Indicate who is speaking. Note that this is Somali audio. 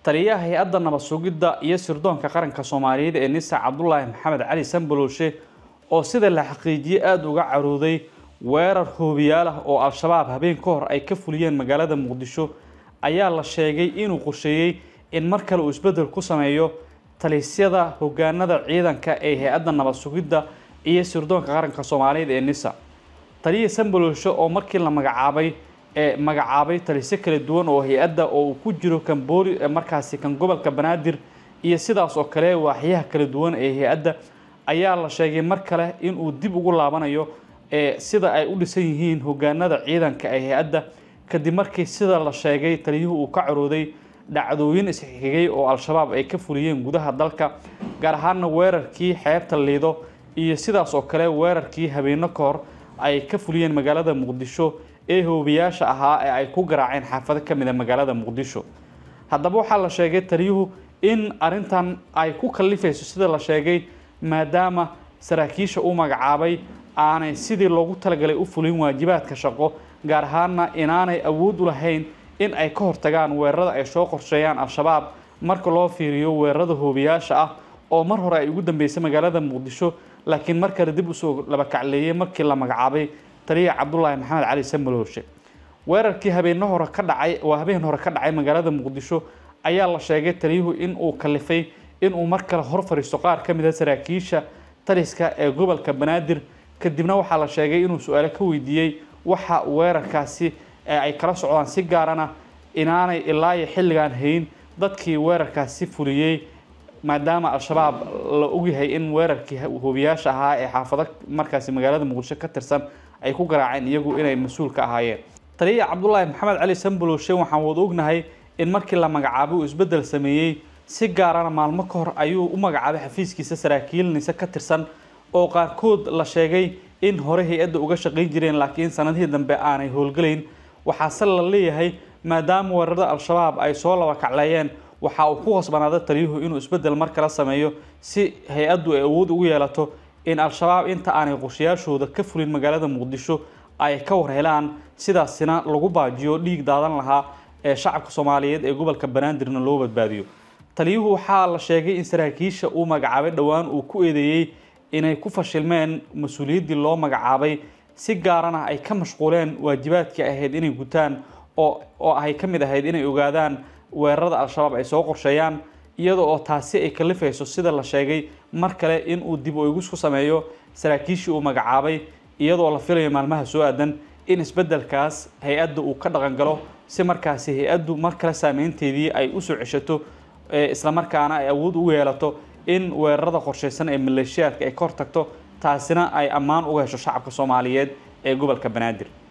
Speaker 1: taliyaha hay-adda nabad sugidda iyo sirdoonka qaranka soomaaliyeed ee nisa cabdulaahi maxamed cali sanbalooshe oo sida la xaqiijiyey aada uga carooday weerar hoobiyaal ah oo al-shabaab habeen ka hor ay ka fuliyeen magaalada muqdisho ayaa la sheegay inuu qorsheeyey in mar kale uu isbeddel ku sameeyo talisyada hogaanada ciidanka ee hay-adda nabad sugidda iyo sirdoonka qaranka soomaaliyeed ee nisa taliya sanbalooshe oo markii la magacaabay ee magacaabay talisyo kala duwan oo hay-adda oo uu ku jiro kan booli markaasi kan gobolka banaadir iyo sidaas oo kale waaxyaha kala duwan ee hay-adda ayaa la sheegay mar kale inuu dib ugu laabanayo ee sida ay u dhisan yihiin hogaanada ciidanka ee hay-adda kadib markii sida la sheegay taliyuhu uu ka carooday dhacdooyin isxigay oo al-shabaab ay ka fuliyeen gudaha dalka gaar ahaana weerarkii xeebta liido iyo sidaas oo kale weerarkii habeeno ka hor ay ka fuliyeen magaalada muqdisho ee hoobiyaasha ahaa ee ay ku garaaceen xaafado ka mid a magaalada muqdisho haddaba waxaa la sheegay taliyuhu in arrintan ay ku kallifayso sida la sheegay maadaama saraakiisha uu magacaabay aanay sidii loogu talagalay u fulin waajibaadka shaqo gaar ahaana inaanay awood u lahayn in ay ka hortagaan weerarada ay soo qorsheeyaan al-shabaab marka loo fiiriyo weerarada hoobiyaasha ah oo mar hore ay ugu dambeysay magaalada muqdisho laakiin mar kale dib usoo labakacleeyey markii la magacaabay taliya cabdulaahi maxamed cali samalooshe weerarkii habeeno hore ka dhacay waa habeen hore ka dhacay magaalada muqdisho ayaa la sheegay taliyuhu in uu kalifay inuu mar kale hor fariisto qaar ka mid a saraakiisha taliska ee gobolka banaadir kadibna waxaa la sheegay inuu su-aalo ka weydiiyey waxa weerarkaasi ay kala socdaan si gaarana inaanay ilaa iyo xilligaan hayn dadkii weerarkaasi fuliyey maadaama al-shabaab la ogyahay in weerarkii hoobiyaasha ahaa ee xaafado markaasi magaalada muqdisho ka tirsan ay ku garaaceen iyagu inay mas-uul ka ahaayeen taliya cabdulaahi maxamed cali sanbalooshe waxaan wada ognahay in markii la magacaabay uu isbeddel sameeyey si gaarana maalmo ka hor ayuu u magacaabay xafiiskiisa saraakiil nise ka tirsan oo qaarkood la sheegay in hore hay-adda uga shaqayn jireen laakiin sanadihii dambe aanay howlgelayn waxaase la leeyahay maadaama weerarada al-shabaab ay soo laba kacleeyeen waxa uu ku hoosbanaaday taliyuhu inuu isbeddel mar kale sameeyo si hay-addu ay awood ugu yeelato in al-shabaab inta aanay qorshayaashooda ka fulin magaalada muqdisho ay ka war helaan sidaasina lagu baajiyo dhiig daadan lahaa ee shacabka soomaaliyeed ee gobolka banaadirna loo badbaadiyo taliyuhu waxaa la sheegay in saraakiisha uu magacaabay dhowaan uu ku eedeeyey inay ku fashilmeen mas-uuliyaddii loo magacaabay si gaarana ay ka mashquuleen waajibaadkii ahayd inay gutaan oo oo ay ka mid ahayd inay ogaadaan weerarada al-shabaab ay soo qorsheeyaan iyada oo taasi ay kalifayso sida la sheegay mar kale in uu dib u igus ku sameeyo saraakiishii uu magacaabay iyadoo la filayo maalmaha soo aadan in isbeddelkaas hay-adda uu ka dhaqan galo si markaasi hay-addu mar kale saameynteedii ay usoo ceshato islamarkaana ay awood ugu yeelato in weerarada qorshaysan ee maleeshiyaadka ay ka hortagto taasina ay ammaan uga hesho shacabka soomaaliyeed ee gobolka banaadir